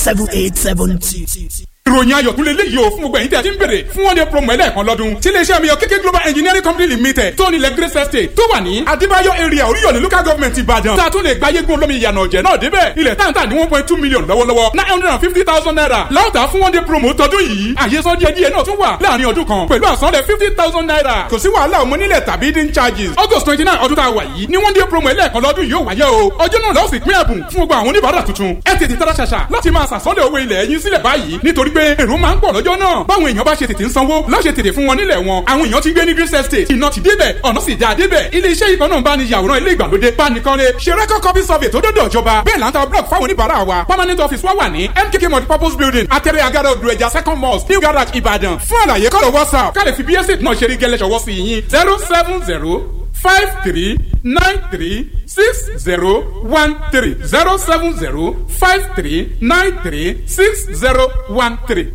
seven eight seven two. ìròyìn ayọ̀ tún lè léyìí o fún gbogbo ẹ̀yin tí a ti ń bèrè fún one day promo ẹlẹ́ẹ̀kan lọ́dún tí iléeṣẹ́ mi yọ kéké global engineering company limited tó nílẹ̀ grace estate tó wà ní adébáyọ̀ area oríyọ̀lẹ̀ local government ìbàdàn tá a tún lè gba yégun olómi ìyànà ọ̀jẹ̀ náà débẹ̀ ilẹ̀ táǹtà ní one point two million lọ́wọ́lọ́wọ́ nine hundred and fifty thousand naira láwùtà fún one day promo tọdún yìí àyesọ díẹ̀ díẹ̀ náà tún wà láàrin ọdún kan pẹ̀lú àsanlẹ̀ fifty thousand naira kò sí wàhálà ọmọ nílẹ̀ tàbí hidden charges august twenty nine ọdún tá a wà yìí ní one day promo ẹlẹ́ẹ̀kan lọ́dún yóò wáyé o ọjọ́ náà lọ́sìn pín ẹ̀bùn fún gbogbo àwọn oníbàárà tuntun ẹ tètè tara ṣàṣà láti máa sàsọ́lẹ̀ owó ilẹ̀ yín sílẹ̀ báyìí nítorí pé èrò máa ń pọ̀ lọ́jọ́ náà báwọn èèyàn bá ṣe tètè ń sanwó láṣẹ tètè fún wọn nílẹ̀ wọn àwọn èèyàn ti gbé ní green estate iná ti débẹ̀ ọ̀nà sì dáa débẹ̀ ilé iṣẹ́ ìkan náà bá ní yàwòrán ilé ìgbàlódé bánikanlé ṣe record copy survey tó dọ́dọ̀ ìjọba bẹ́ẹ̀ là ń ta block fáwọn oníbàárà wa permanent office wa wà ní mkk multipurpose building atẹ́rẹ́ agada odò ẹja second mosque new garage ìbàdàn fún àlàyé kọ́lọ̀ whatsapp ká lè fi bsc náà ṣe rí gẹ́lẹ́ ṣọwọ́ sí yín zero seven zero five three nine three six zero one three zero seven zero five three nine three six zero one three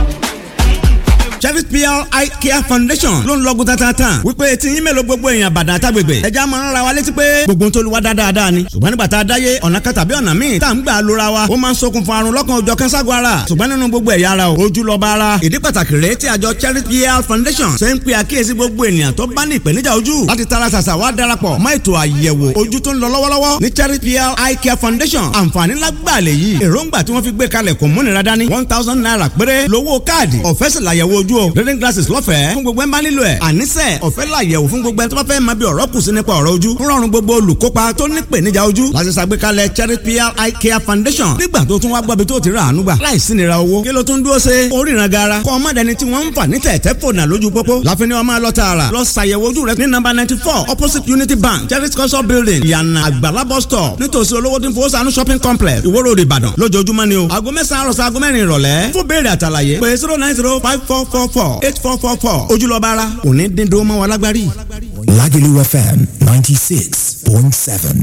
Chevy PR Eye Care Foundation ló ń lọ́gùn tatatan wípé tí yín mélòó gbogbo èèyàn bàdà àtàgbègbè ẹja máa ń ra wa létí pé gbogbo tó lu wa dáadáa ni ṣùgbọ́n nígbà tá a dáyé ọ̀nà kan tàbí ọ̀nà míì tá à ń gbà lóra wa ó máa ń ṣokùnfà àrùn lọ́kàn òjọ̀ kẹ́ńságun ara ṣùgbọ́n nínú gbogbo ẹ̀yà ara o ojú lọ́ba ara ìdí pàtàkì rèé tí àjọ Chevy PR Foundation ṣe ń pe àkíyèsí gbogbo ènìyàn tó bá ní ìpèníjà ojú láti tara ṣàṣà wá darapọ̀ mọ́ ètò àyẹ̀wò ojú tó ń lọ lọ́wọ́lọ́wọ́ ní Chevy PR Eye Care Foundation àǹfààní lágbàlẹ̀ yìí èròǹgbà tí wọ́n fi gbé kalẹ̀ kò múnira dání one thousand naira péré lówó káàdì ọ̀fẹ́ sì làyẹ̀wò ojú o reading glasses lọ́fẹ̀ẹ́ fún gbogbo ẹ̀ ń bá nílò ẹ̀ àníṣe ọ̀fẹ́ làyẹ̀wò fún gbogbo ẹ̀ tó bá fẹ́ máa bí ọ̀rọ̀ kù sí nípa ọ̀rọ̀ ojú ń rọrùn gbogbo olùkópa tó ní ìpèníjà ojú láti ṣàgbékalẹ̀ Cherry PR Eye Care Foundation nígbà tó tún wá gbọ́bi tó ti rà àánú gbà láìsí nira owó kí ló tún dúró ṣe oríran gara kọ́ ọmọ dẹni tí wọ́n ń fà ní tẹ̀tẹ̀ fònà lójú pópó láfin ni wọ́n máa lọ tààrà lọ ṣàyẹ̀wò ojú rẹ ní nọ́mbà ninety four opposite Unity Bank Cherry culture building ìyànà àgbàlá bus stop nítòsí olówó tí ń fowó sànú shopping complex Ìwó Road Ìbàdàn lójoojúmọ́ ni o aago mẹ́sàn-án àròsọ aago mẹ́rin ìrọ̀lẹ́ fún béèrè àtàlàyé pé zero nine zero five four four four eight four four four ojúlọ́ba ara kò ní dín dúró mọ́ wa lágbárí. Lagelu FM ninety six point seven.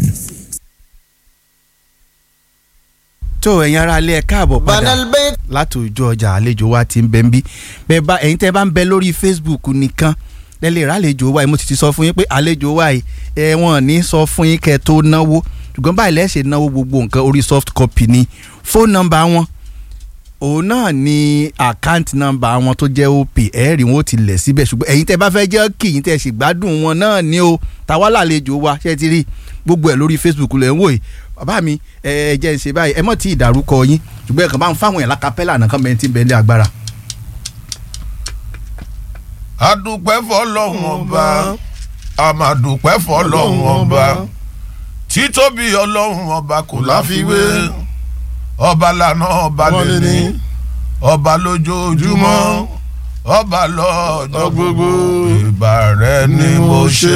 tó ẹ̀yin ará ilé ẹ̀ káàbọ̀ padà láti ojú ọjà àlejò wa ti ń bẹ ń bí bẹ́ẹ̀ bá ẹ̀yin tẹ́ bá ń bẹ lórí Facebook nìkan lẹ́lẹ́ ìràlejò wa yìí mo ti ti sọ fún yín pé àlejò wa yìí ẹ̀ wọ́n ní sọ fún yín kẹ́ tó náwó ṣùgbọ́n báyìí lẹ́sẹ̀ náwó gbogbo nǹkan orí soft copy ni fóònù nọ́mbà wọn òun náà ni àkáǹtì nọ́mbà wọn tó jẹ́ op ẹ̀ẹ́rì wọn ó ti lẹ̀ síbẹ̀ ṣùgbọ́n ẹ̀yin tẹ́ bá fẹ́ jẹ́ kí yín tẹ́ sì gbádùn wọn náà ni o tàwa làlejò wa ṣé ti rí gbogbo ẹ̀ lórí Facebook lẹ̀ ń wò yìí bàbá mi ẹ ẹ jẹ́ ń ṣe báyìí ẹ mọ̀ tí ìdárúkọ yín ṣùgbọ́n ẹ kàn bá ń fáwọn yẹn lákàpẹ́là nǹkan bẹ́ẹ̀ tí ń bẹ́ẹ̀ ní agbára. adúpẹ́ fọlọ́hún ọba àmàdúpẹ́ fọlọ́hún ọba títóbi ọlọ́hún ọba kò láfiwé ọba lànà ọba lẹ́ni ọba lójoojúmọ́ ọba lọ́jọ́ gbogbo ìbà rẹ ni mo ṣe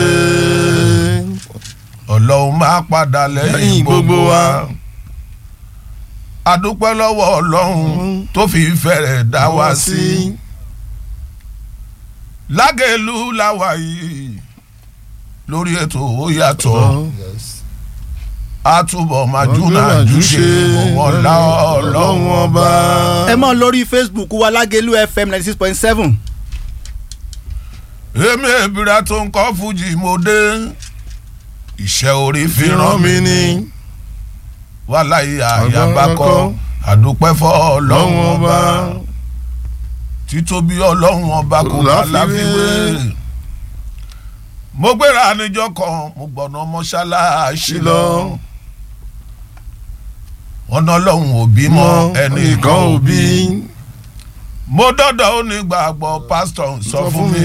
ọlọ́run máa padà lẹ́yìn gbogbo wa adúpẹ́ lọ́wọ́ ọlọ́run tó fi fẹ́rẹ̀ dá wa sí lágẹ̀lú làwà yìí lórí ètò ó yàtọ̀ àtúbọ̀ màjúnà júṣe wọn lá ọlọ́run ọba. ẹ mọ̀ lórí Facebook wa Lágẹ̀lú FM ninety six point seven. èmi èbìrà tó ń kọ́ fújì mo dé iṣẹ́ orí fi ràn mí ní wàláyé àyàbákọ́ àdúpẹ́ fọ́ ọlọ́run ọba títóbi ọlọ́run ọba kò bá láfiwé mo gbéra níjọ́ kan mo gbọ̀nà mọ́ṣáláṣí lọ ọ̀nà ọlọ́run ò bí mọ́ ẹnìkan ò bí mo dọ́dọ̀ onígbàgbọ́ pásítọ̀ sọ fún mi